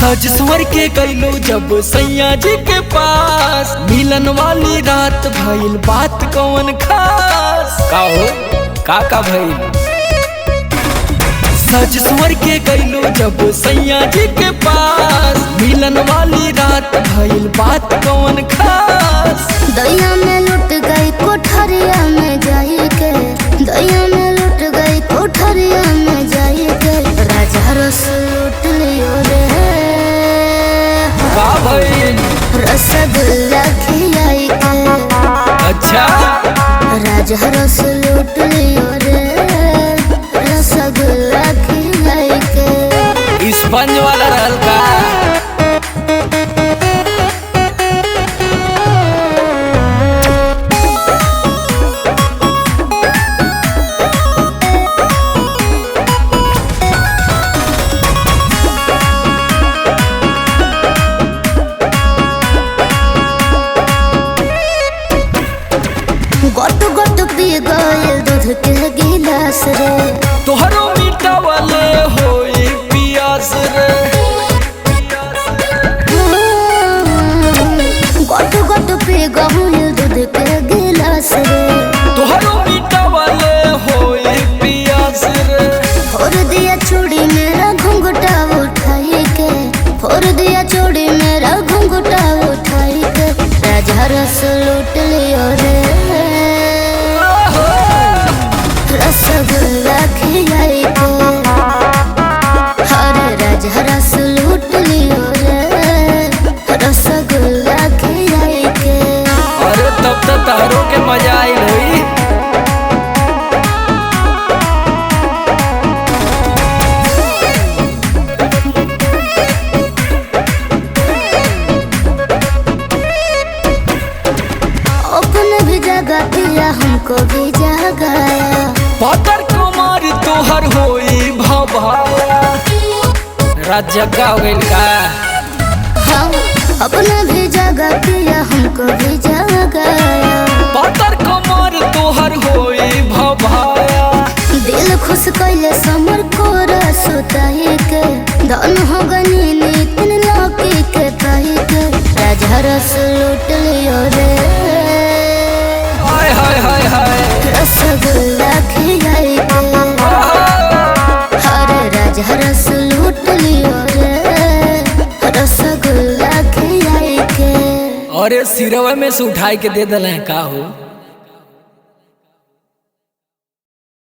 सज संवर के गईलो जब सैया जी के पास मिलन वाली रात भइल बात कौन खास का हो का का भइल सज संवर के गईलो जब सैया जी के पास मिलन वाली रात भइल बात कौन खास दैया में लुट गई कोठरिया में जाई के दैया में लुट गई कोठरिया में जाई के राजा रस लूट लियो रे का भइल रसगुल्ला खिलाई के अच्छा राजा रस लूट लियो रे रसगुल्ला खिलाई के स्पंज वाला रहल का गोट गोट पी गए दूध के गिलास रे तोहरो मीठा वाले होई पियास रे गोट गोट पी गए दूध के गिलास रे तोहरो मीठा वाले होई पियास रे फोड़ दिया चूड़ी मेरा घुंघटा उठाई के फोड़ दिया चूड़ी मेरा घुंघटा उठाई के राजा रस लूट लियो रे रसगुल्ला खिलाई के हरे राजा रस लूट लियो रे रसगुल्ला खिलाई के अरे तब तो तारो के मजा आई होई अपने भी जगह दिया हमको भी जगाया पातर कुमार तोहर होई भभाया रात जग्गा हो गइल का हाँ अपने भी जगह दिया हमको भी जगाया पातर कुमार तोहर होई भभाया दिल खुश कैले समर को रसोताई के धन हो गनी नितिन लौकी के पाई के राजा रस लूट लियो रे हाय हाय हाय हाय रसगुल्ला खिलाई के हरे राजा रस लूट लियो रे रसगुल्ला खिलाई के अरे सिरवा में से उठाई के दे दल का हो